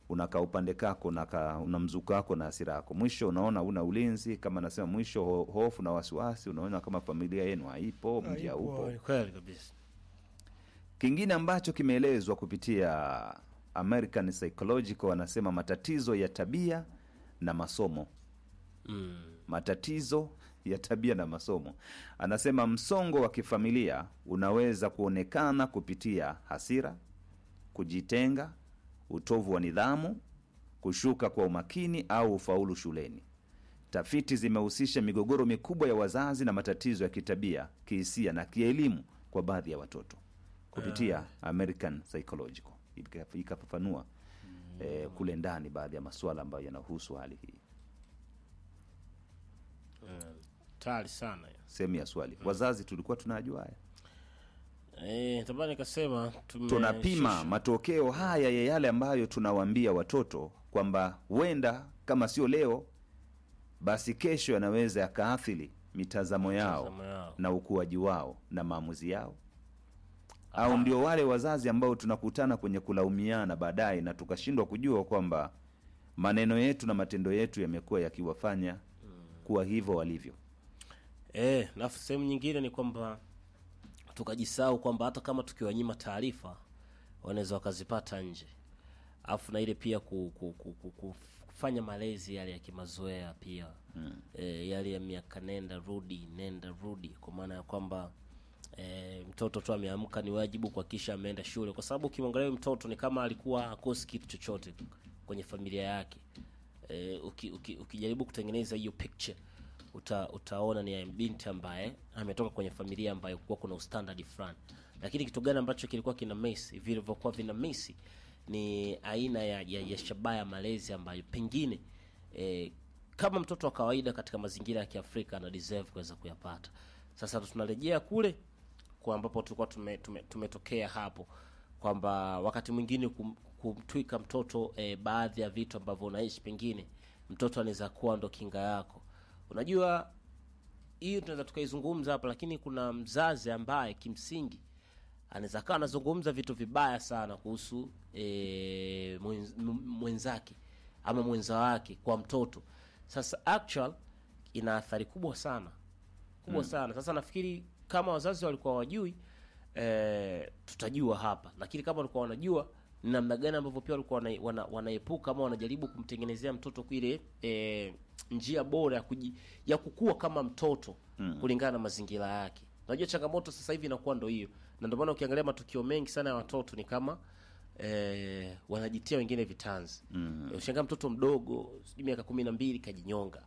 unakaa upande kako unaka, una mzuka wako na hasira yako mwisho unaona una ulinzi kama nasema mwisho ho, hofu na wasiwasi unaona kama familia yenu haipo mji haupo Ni kweli kabisa kingine ambacho kimeelezwa kupitia american psychological wanasema matatizo ya tabia na masomo mm. matatizo ya tabia na masomo anasema msongo wa kifamilia unaweza kuonekana kupitia hasira kujitenga utovu wa nidhamu kushuka kwa umakini au ufaulu shuleni tafiti zimehusisha migogoro mikubwa ya wazazi na matatizo ya kitabia kihisia na kielimu kwa baadhi ya watoto kupitia american psychological Ika- ikafafanua eh, kule ndani baadhi ya masuala ambayo yanahusu hali hii tayari sana ya. sehemu ya swali wazazi tulikuwa tunajua haya Eh, tabani nikasema tume- tunapima shusha. matokeo haya ya yale ambayo tunawaambia watoto kwamba huenda kama sio leo basi kesho yanaweza yakaathiri mitazamo yao Mitazamo yao. na ukuaji wao na maamuzi yao au ndio wale wazazi ambao tunakutana kwenye kulaumiana baadaye na tukashindwa kujua kwamba maneno yetu na matendo yetu yamekuwa yakiwafanya kuwa hivyo walivyo Eh, na sehemu nyingine ni kwamba tukajisahau kwamba hata kama tukiwanyima taarifa wanaweza wakazipata nje alafu na ile pia ku, ku, ku, ku, ku, kufanya malezi yale ya kimazoea pia mm. e, yale ya miaka nenda rudi nenda rudi kwa maana ya kwamba e, mtoto tu ameamka ni wajibu kuhakikisha ameenda shule kwa sababu ukimwangalia huyu mtoto ni kama alikuwa akosi kitu chochote kwenye familia yake e, uki, uki, ukijaribu kutengeneza hiyo picture uta, utaona ni binti ambaye ametoka kwenye familia ambayo kuwa kuna ustandard fulani lakini kitu gani ambacho kilikuwa kina mesi vilivyokuwa vina mesi ni aina ya, ya, ya shabaha ya malezi ambayo pengine eh, kama mtoto wa kawaida katika mazingira ya kiafrika ana deserve kuweza kuyapata sasa tunarejea kule kwa ambapo tulikuwa tume, tume, tumetokea hapo kwamba wakati mwingine kum, kumtwika mtoto eh, baadhi ya vitu ambavyo unaishi pengine mtoto anaweza kuwa ndo kinga yako unajua hiyo tunaweza tukaizungumza hapa lakini kuna mzazi ambaye kimsingi anaweza kawa anazungumza vitu vibaya sana kuhusu e, mwenz, m- mwenzake ama mwenza wake kwa mtoto sasa actual ina athari kubwa sana kubwa mm. sana sasa nafikiri kama wazazi walikuwa wajui e, tutajua hapa lakini kama walikuwa wanajua ni namna gani ambavyo pia walikuwa wana, wana, wanaepuka ama wanajaribu kumtengenezea mtoto ile e, njia bora ya, kuji, ya kukua kama mtoto mm. kulingana na mazingira yake unajua changamoto sasa hivi inakuwa ndo hiyo na ndio maana ukiangalia matukio mengi sana ya watoto ni kama eh, wanajitia wengine vitanzi mm. ushangaa mtoto mdogo sijui miaka kumi na mbili kajinyonga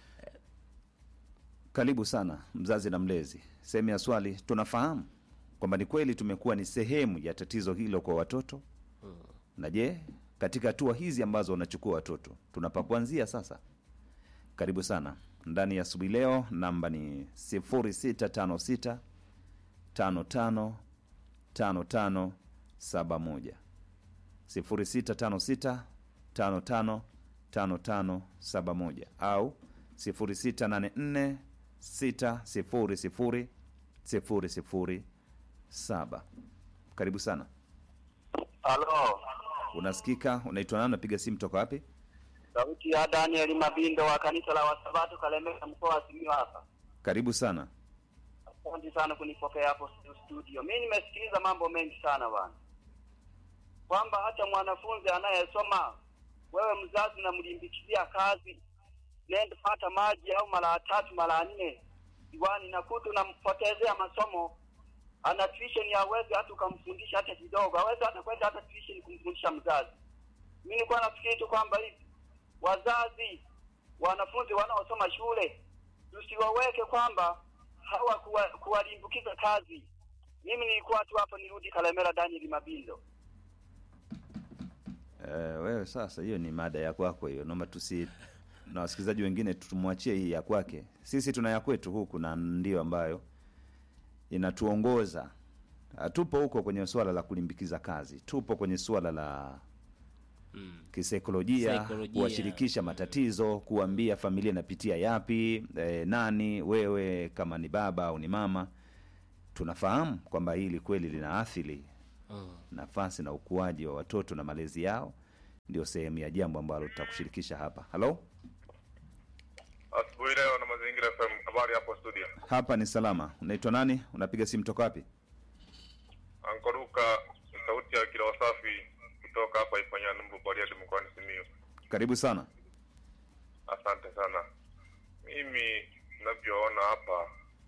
Karibu sana mzazi na mlezi. Sehemu ya swali, tunafahamu kwamba ni kweli tumekuwa ni sehemu ya tatizo hilo kwa watoto na je, katika hatua hizi ambazo wanachukua watoto tunapa kuanzia sasa? Karibu sana ndani ya asubuhi leo. Namba ni 0656 55 55 71 0656 55 55 71 au 0684 600 007. Karibu sana. Halo, Unasikika? Unaitwa nani? Unapiga simu toka wapi? sauti ya Daniel Mabindo wa kanisa la Wasabato Kalemera, mkoa wa Simiyu hapa. Karibu sana. Asante sana kunipokea hapo studio. Mimi nimesikiliza mambo mengi sana bwana, kwamba hata mwanafunzi anayesoma, wewe mzazi unamlimbikizia kazi, nenda pata maji au mara tatu mara nne diwani, nakuta unampotezea masomo. Ana tuition hawezi hata ukamfundisha hata kidogo, hawezi hata kwenda hata tuition kumfundisha mzazi. Mimi nilikuwa nafikiri tu kwamba hivi wazazi wanafunzi wanaosoma shule tusiwaweke kwamba hawa kuwa- kuwalimbukiza kazi. Mimi nilikuwa tu hapo, nirudi Kalemera, Daniel Mabindo. Eh, wewe sasa, hiyo ni mada ya kwako hiyo, naomba tusi na wasikilizaji wengine tumwachie hii ya kwake. Sisi tuna ya kwetu huku, na ndio ambayo inatuongoza. Hatupo huko kwenye swala la kulimbikiza kazi, tupo kwenye swala la mm. kisaikolojia, Saikolojia. kuwashirikisha matatizo, kuambia familia inapitia yapi, eh, nani wewe kama ni baba au ni mama, tunafahamu kwamba hili kweli linaathiri Mm. nafasi na ukuaji wa watoto na malezi yao ndio sehemu ya jambo ambalo tutakushirikisha hapa halo Asubuhi leo na Mazingira FM. Habari hapo studio. hapa ni salama unaitwa nani unapiga simu toka wapi Ankoruka ni sauti ya kila wasafi kutoka hapa Ifanyani Mbu Bariadi mkoani Simiyu. karibu sana Asante sana. Mimi ninavyoona hapa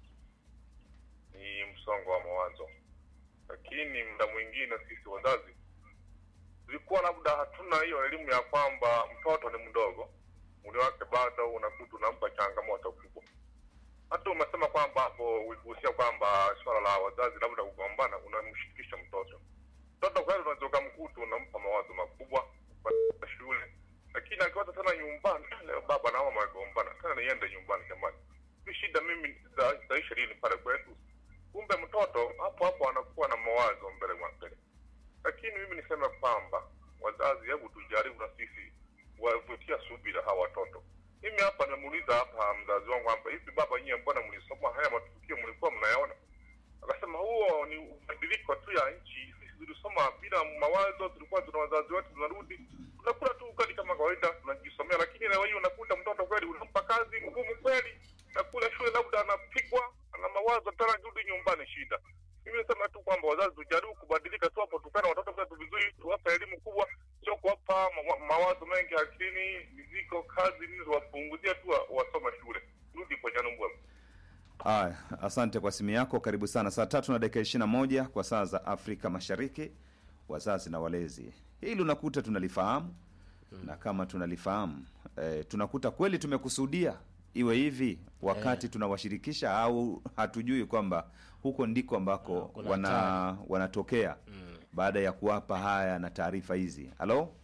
ni msongo wa mawazo, lakini muda mwingine sisi wazazi tulikuwa labda hatuna hiyo elimu ya kwamba mtoto ni mdogo, mwili wake bado unakuta unampa changamoto kubwa. Hata umesema kwamba hapo uligusia kwamba swala la wazazi labda kugombana, unamshirikisha mtoto. Mtoto kweli unaweza ukamkuta unampa mawazo makubwa kwa shule, lakini akiwata tena nyumbani, leo baba na mama wamegombana, tena niende nyumbani jamani, hii shida mimi za- zitaisha lini pale kwetu? Kumbe mtoto hapo hapo anakuwa na mawazo mbele mwa mbele. Lakini mimi niseme kwamba wazazi, hebu tujaribu na sisi wavutia subira hawa watoto. Mimi hapa namuuliza hapa mzazi wangu kwamba hivi baba, nyie mbona mlisoma haya matukio mlikuwa mnayaona? Akasema huo ni mabadiliko tu ya nchi. Sisi tulisoma bila mawazo, tulikuwa tuna wazazi wetu, tunarudi tunakula tu ugali kama kawaida, tunajisomea. Lakini leo hii unakuta mtoto kweli unampa kazi ngumu kweli, na kule shule labda anapigwa, ana mawazo tena, rudi nyumbani, shida. Mimi nasema tu kwamba wazazi tujaribu kubadilika tu hapo, tupende watoto wetu vizuri, tuwape elimu kubwa, sio kuwapa ma ma mawazo mengi akilini, mizigo, kazi nini, wapunguzie tu wa- wasome shule. Rudi kwa Nyanumbwa. Aya, asante kwa simu yako. Karibu sana. Saa tatu na dakika ishirini na moja kwa saa za Afrika Mashariki. Wazazi na walezi, hili unakuta tunalifahamu na kama tunalifahamu eh, tunakuta kweli tumekusudia iwe hivi wakati tunawashirikisha au hatujui kwamba huko ndiko ambako kuna wana, hatari. wanatokea baada ya kuwapa haya na taarifa hizi. Halo,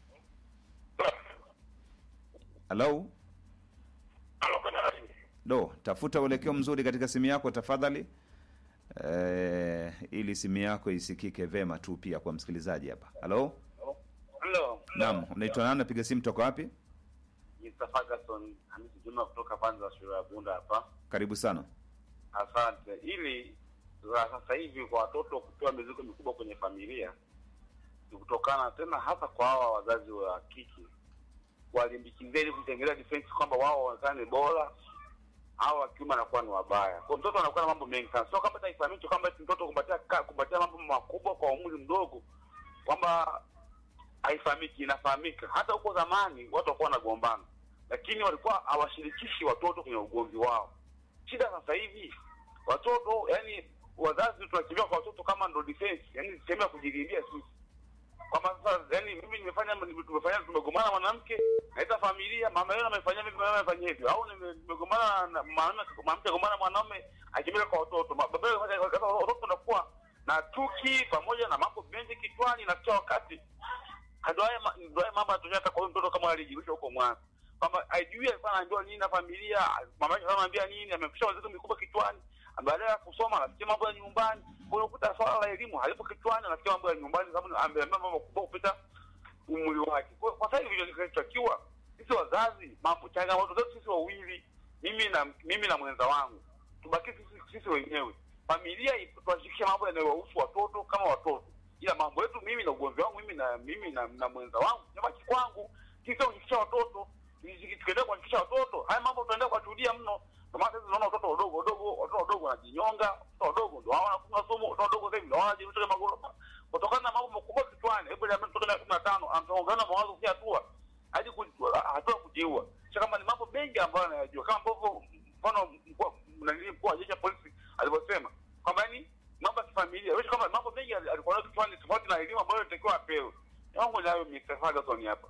halo, do tafuta uelekeo mzuri katika simu yako tafadhali, eh, ili simu yako isikike vema tu pia kwa msikilizaji hapa. Halo, Hello. naam, unaitwa nani? Napiga simu toka wapi? Mr. Ferguson Hamisi Juma kutoka pande za shule ya Bunda hapa. Karibu sana. Asante. Ili la sasa hivi kwa watoto kupewa mizigo mikubwa kwenye familia ni kutokana tena hasa kwa hawa wazazi wa kike walimbikizia ili kutengeneza defense kwamba wao waonekane bora au wa kiume anakuwa ni wabaya. Kwa mtoto anakuwa na mambo mengi sana. Sio kama hata ifahamike kwamba eti mtoto kupatia ka- kupatia mambo makubwa kwa umri mdogo kwamba haifahamiki, inafahamika. Hata huko zamani watu walikuwa wanagombana, lakini walikuwa hawashirikishi watoto kwenye ugomvi wao. Shida sasa hivi watoto, yani wazazi tunakimbia kwa watoto kama ndo defense, yani sehemu ya kujilindia sisi kwamba sasa, yani mimi nimefanya tumefanya tumegombana na mwanamke, naita familia, mama yule amefanyia hivi, mama amefanyia hivi, au nime- nimegombana na mwanamke, mwanamke gombana na mwanaume, akimbia kwa watoto, Ma- baba yule afanya- sasa watoto wanakuwa na chuki pamoja na mambo mengi kichwani, na kila wakati ndio haya ma- ndio haya mambo yanatokea hata kwa huyu mtoto kama alijirusha huko mwanzo kwamba ajui alikuwa anaambiwa nini na familia, mama yake anamwambia nini, amempisha wazazi mikubwa kichwani, baadaye ya kusoma anasikia mambo ya nyumbani. Kwa hiyo ukuta swala la elimu halipo kichwani, anasikia mambo ya nyumbani, sababu ameambiwa mambo makubwa kupita umri wake. Kwa kwa sasa hivi kinachotakiwa sisi wazazi, mambo changamoto zetu sisi wawili, mimi na mimi na mwenza wangu, tubaki sisi sisi wenyewe, familia tuwashirikishe mambo yanayowahusu watoto kama watoto, ila mambo yetu mimi na ugomvi wangu mimi na mimi na, na mwenza wangu nyabaki kwangu, sisi kushirikisha watoto tukiendelea kuwashirikisha watoto haya mambo tutaendelea kuwashuhudia mno. Ndio maana sasa tunaona watoto wadogo wadogo, watoto wadogo wanajinyonga, watoto wadogo ndio hao wanakunywa sumu, watoto wadogo sasa hivi ndio wanajirusha kwenye magorofa kutokana na mambo makubwa kichwani. Hebu niambie, mtoto miaka kumi na tano anaongana mawazo kufikia hatua hadi ku- hatua ya kujiua. Sasa kama ni mambo mengi ambayo anayajua, kama ambavyo mfano mkuu- nani mkuu wa jeshi la polisi alivyosema kwamba yani mambo ya kifamilia, wewe kama mambo mengi ali- alikuwa nayo kichwani, tofauti na elimu ambayo inatakiwa apewe. Yangu nayo Mr. Ferguson hapa.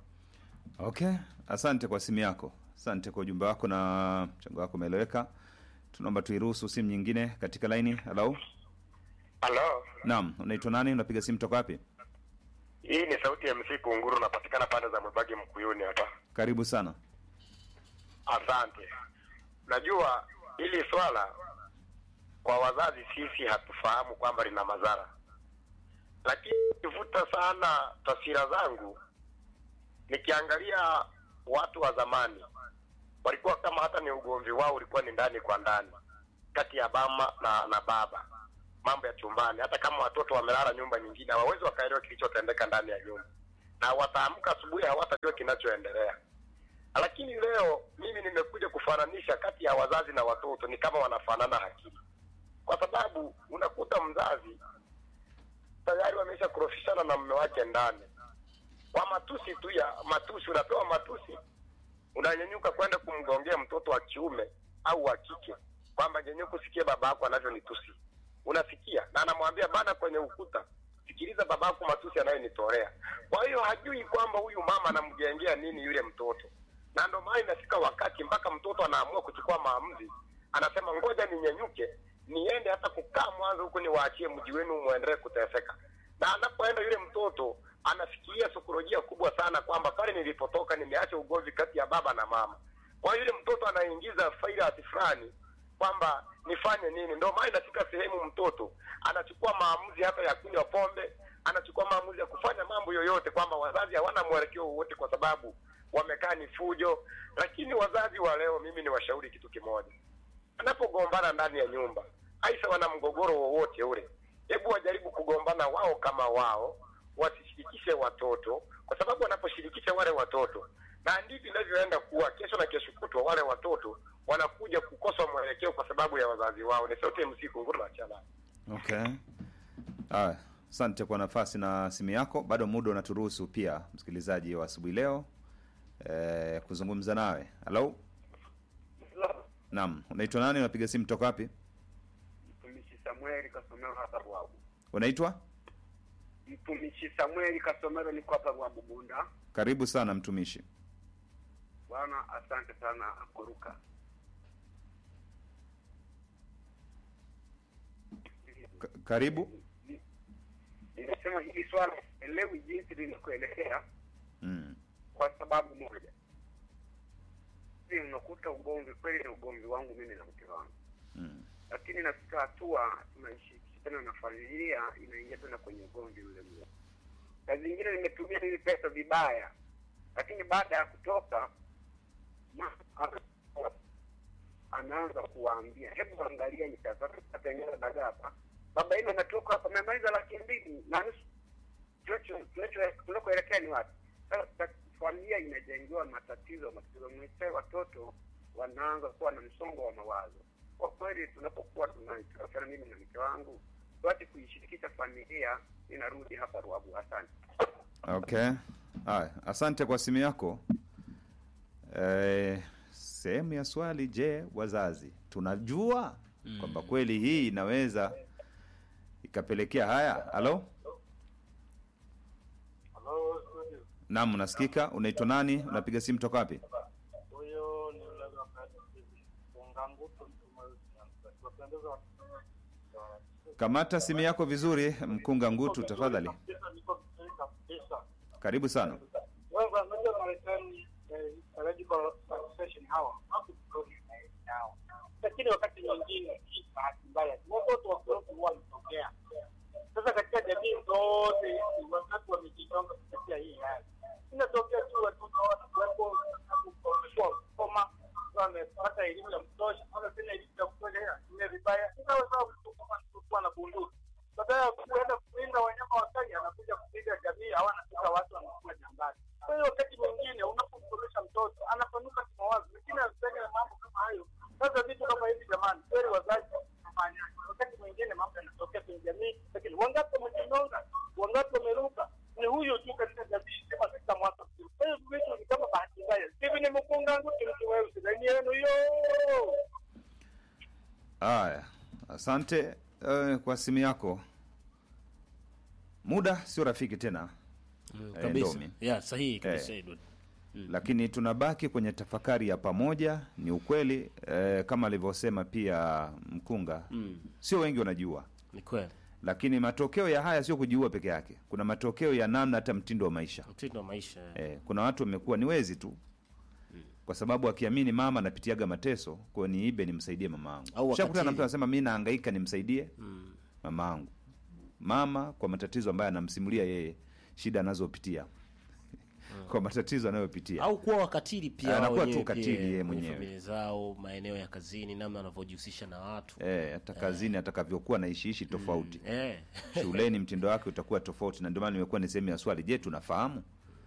Okay, asante kwa simu yako, asante kwa ujumbe wako na mchango wako umeeleweka. Tunaomba tuiruhusu simu nyingine katika laini. Halo, Halo, naam, unaitwa nani? Unapiga simu toka wapi? hii ni sauti ya MC Kunguru, napatikana pande za Mwebagi Mkuyuni hapa. Karibu sana. Asante. Najua hili swala kwa wazazi sisi hatufahamu kwamba lina madhara, lakini kivuta sana taswira zangu, nikiangalia watu wa zamani walikuwa kama hata ni ugomvi wao ulikuwa ni ndani kwa ndani kati ya mama na, na baba, mambo ya chumbani. Hata kama watoto wamelala nyumba nyingine, hawawezi wakaelewa kilichotendeka ndani ya nyumba. na wataamka asubuhi hawatajua kinachoendelea. Lakini leo mimi nimekuja kufananisha kati ya wazazi na watoto, ni kama wanafanana akili, kwa sababu unakuta mzazi tayari wamesha kurofishana na mume wake ndani kwa matusi tu ya matusi, unapewa matusi, unanyanyuka kwenda kumgongea mtoto wa kiume au wa kike kwamba nyenyuka usikie baba yako anavyonitusi. Unasikia na anamwambia bana kwenye ukuta, sikiliza baba yako matusi anayonitolea. Kwa hiyo hajui kwamba huyu mama anamjengea nini yule mtoto, na ndio maana inafika wakati mpaka mtoto anaamua kuchukua maamuzi, anasema ngoja ninyenyuke niende hata kukaa Mwanza huko niwaachie mji wenu muendelee kuteseka. Na anapoenda yule mtoto anafikiria saikolojia kubwa sana kwamba pale nilipotoka nimeacha ugomvi kati ya baba na mama. Kwa hiyo yule mtoto anaingiza failati fulani kwamba nifanye nini. Ndio maana inafika sehemu mtoto anachukua maamuzi hata ya kunywa pombe, anachukua maamuzi ya kufanya mambo yoyote, kwamba wazazi hawana mwelekeo wowote kwa sababu wamekaa ni fujo. Lakini wazazi wa leo, mimi ni washauri kitu kimoja, anapogombana ndani ya nyumba, aisa wana mgogoro wowote ule, hebu wajaribu kugombana wao kama wao, wasishirikishe watoto, kwa sababu wanaposhirikisha wale watoto, na ndivyo inavyoenda kuwa kesho na kesho kutwa, wale watoto wanakuja kukosa mwelekeo kwa sababu ya wazazi wao. Ni sote msiku nguru na chala. Okay. Haya, asante kwa nafasi na simu yako. Bado muda unaturuhusu pia, msikilizaji wa asubuhi leo eh, kuzungumza nawe. Halo, naam, unaitwa nani? Unapiga simu toka wapi? Mtumishi Samueli Kasomero hapa Bwabu. Unaitwa? Mtumishi Samueli Kasomero, niko hapa Bwabu Bunda. Karibu sana mtumishi. Bwana, asante sana kuruka. Ka- karibu. Nimesema hili swala elewi jinsi linakoelekea Mm. kwa sababu moja. Hivi unakuta ugomvi kweli, ni ugomvi wangu mimi na mke wangu, Mm. lakini nafika hatua tunaishirikisha tena na familia, inaingia tena kwenye ugomvi ule ule. Saa zingine nimetumia hili pesa vibaya, lakini baada ya kutoka ma- ana- anaanza kuwaambia hebu angalia nitatengeneza dagaa hapa baba ile natoka hapa amemaliza laki mbili na nusu Tunacho- tunacho- tunakoelekea ni wapi sasa ta- familia inajengewa matatizo matatizo mwishowe watoto wanaanza kuwa na msongo wa mawazo kwa kweli tunapokuwa tunaitakana mimi na mke wangu tuache kuishirikisha familia inarudi hapa ruabu asante Okay. Haya, asante kwa simu yako. Eh, sehemu ya swali, je, wazazi tunajua kwamba kweli hii inaweza ikapelekea haya? Halo, Halo, studio. naam, unasikika? Unaitwa nani? Unapiga simu toka wapi? Huyo ni yule wakati Ungangutu tunapendeza Kamata simu yako vizuri, mkunga ngutu, tafadhali. Niko vizuri kabisa. Karibu sana. Wewe unajua Marekani eh, Surgical Association hawa hapo hao. Lakini wakati mwingine hii bahati mbaya watoto wa korofi huwa wanatokea. Sasa katika jamii zote hizi wakati wamejitonga kupitia hii hali. Inatokea tu watoto wanakuwepo wamekuwa kusoma wamepata elimu ya kutosha, wala tena elimu ya kutosha ile vibaya. Sasa sawa mtu kama mtu na bunduki badala ya kuenda kulinda wanyama wakali anakuja kupiga jamii au anapika watu wanakuwa jambani. Kwa hiyo wakati mwingine unapomsomesha mtoto anapanuka kimawazo, lakini anafanya mambo kama hayo. Sasa vitu kama hivi jamani, kweli wazazi wafanya. Wakati mwingine mambo yanatokea kwenye jamii, lakini wangapi wamejinyonga, wangapi wameruka, ni huyo tu katika jamii sema katika mwaka mzima. Kwa hiyo vitu ni kama bahati mbaya. Hivi ni mkunga wangu mtu weusi, ndani yenu hiyo. Haya, asante eh, kwa simu yako. Muda sio rafiki tena, Mm, Eh, kabisa. Ndomi. Yeah, sahihi kabisa Eh. Edward. lakini tunabaki kwenye tafakari ya pamoja. Ni ukweli eh, kama alivyosema pia mkunga, Mm, sio wengi wanajua, ni kweli. lakini matokeo ya haya sio kujiua peke yake. Kuna matokeo ya namna hata mtindo wa maisha Mtindo wa maisha. eh, kuna watu wamekuwa ni wezi tu kwa sababu akiamini mama anapitiaga mateso, kwa hiyo niibe nimsaidie mama Au yangu. Shakutana na wakatili. mtu anasema mi nahangaika nimsaidie Mm. mama yangu, mama kwa matatizo ambayo anamsimulia yeye, shida anazopitia kwa matatizo anayopitia au kuwa wakatili pia Anakuwa wao tu wenyewe katili pia, yeye kwenye mwenyewe. familia zao, maeneo ya kazini, namna wanavyojihusisha na watu eh, hata kazini atakavyokuwa naishiishi tofauti eh. shuleni mtindo wake utakuwa tofauti, na ndio maana nimekuwa ni sehemu ya swali. Je, tunafahamu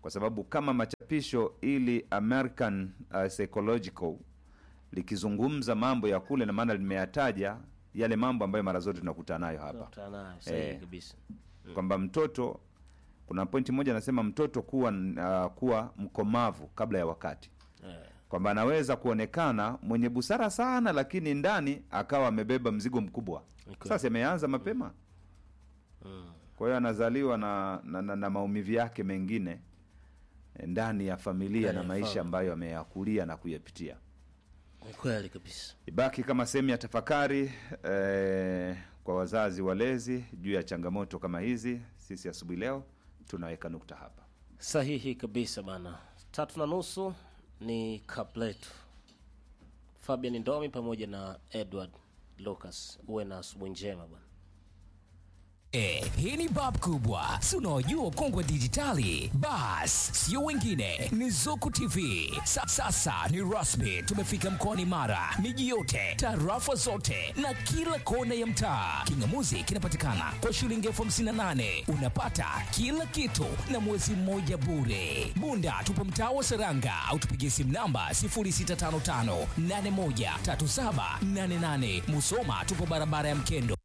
kwa sababu kama machapisho ili American uh, Psychological likizungumza mambo ya kule, na maana limeyataja yale mambo ambayo mara zote tunakutana nayo hapa Tunakutana nayo sahihi Eh. kabisa kwamba mtoto kuna pointi moja anasema mtoto kuwa uh, kuwa mkomavu kabla ya wakati eh. kwamba anaweza kuonekana mwenye busara sana lakini ndani akawa amebeba mzigo mkubwa Ni kweli. sasa ameanza mapema Mm. kwa hiyo anazaliwa na, na, na, na maumivu yake mengine eh, ndani ya familia Ndani na ya maisha familia. ambayo ameyakulia na kuyapitia Ni kweli kabisa ibaki kama sehemu ya tafakari eh, kwa wazazi walezi juu ya changamoto kama hizi sisi asubuhi leo tunaweka nukta hapa sahihi kabisa bana tatu na nusu ni kapletu fabian ndomi pamoja na edward lucas uwe na asubuhi njema bana Eh, hii ni bab kubwa si unaojua kongwe dijitali bas sio wengine ni zuku tv Sa, sasa ni rasmi tumefika mkoani mara miji yote tarafa zote na kila kona ya mtaa kingamuzi kinapatikana kwa shilingi elfu hamsini na nane unapata kila kitu na mwezi mmoja bure bunda tupo mtaa wa seranga au tupigie simu namba 0655813788 musoma tupo barabara ya mkendo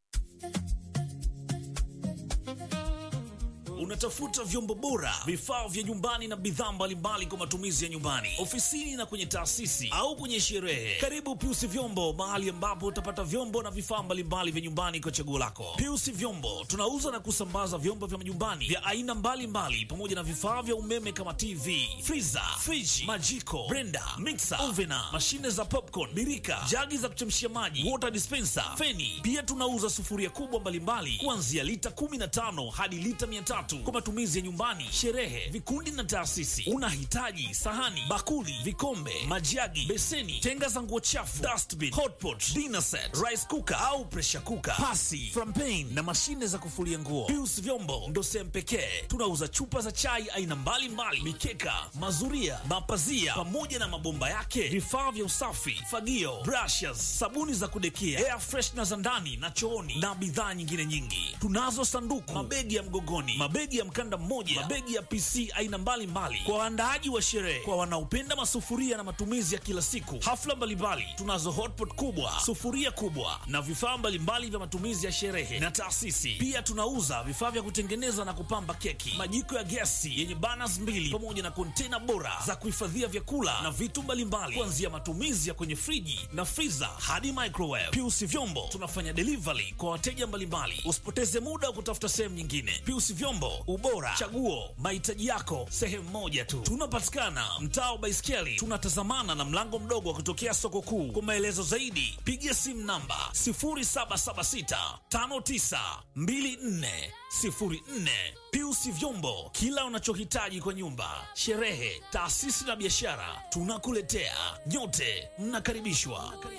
Unatafuta vyombo bora, vifaa vya nyumbani na bidhaa mbalimbali kwa matumizi ya nyumbani, ofisini na kwenye taasisi au kwenye sherehe. Karibu Piusi Vyombo, mahali ambapo utapata vyombo na vifaa mbalimbali vya nyumbani kwa chaguo lako. Piusi Vyombo tunauza na kusambaza vyombo vya majumbani vya aina mbalimbali pamoja na vifaa vya umeme kama TV, freezer, friji, majiko, blender, mixer, ovena, mashine za popcorn, birika, jagi za kuchemshia maji, water dispenser, feni. Pia tunauza sufuria kubwa mbalimbali kuanzia lita 15 hadi lita 300 kwa matumizi ya nyumbani, sherehe, vikundi na taasisi. Unahitaji sahani, bakuli, vikombe, majagi, beseni, tenga za nguo chafu, dustbin, hotpot, dinner set, rice cooker au pressure cooker, pasi, frampen na mashine za kufulia nguo. Pius Vyombo ndo sehemu pekee tunauza chupa za chai aina mbalimbali, mikeka, mazuria, mapazia pamoja na mabomba yake, vifaa vya usafi, fagio, brushes, sabuni za kudekia, air freshener za ndani na chooni na bidhaa nyingine nyingi. Tunazo sanduku, mabegi ya mgogoni, mabegi ya mkanda mmoja, mabegi ya PC aina mbalimbali kwa waandaaji wa sherehe, kwa wanaopenda masufuria na matumizi ya kila siku, hafla mbalimbali. Tunazo hotpot kubwa, sufuria kubwa na vifaa mbalimbali vya matumizi ya sherehe na taasisi. Pia tunauza vifaa vya kutengeneza na kupamba keki, majiko ya gesi yenye burners mbili pamoja na kontena bora za kuhifadhia vyakula na vitu mbalimbali, kuanzia matumizi ya kwenye friji na freezer hadi microwave. Piusi Vyombo tunafanya delivery kwa wateja mbalimbali. Usipoteze muda wa kutafuta sehemu nyingine. Piusi Vyombo, ubora, chaguo, mahitaji yako sehemu moja tu. Tunapatikana mtaa wa Baiskeli, tunatazamana na mlango mdogo wa kutokea soko kuu. Kwa maelezo zaidi, piga simu namba 0776 5924 04. Piusi Vyombo, kila unachohitaji kwa nyumba, sherehe, taasisi na biashara, tunakuletea. Nyote mnakaribishwa.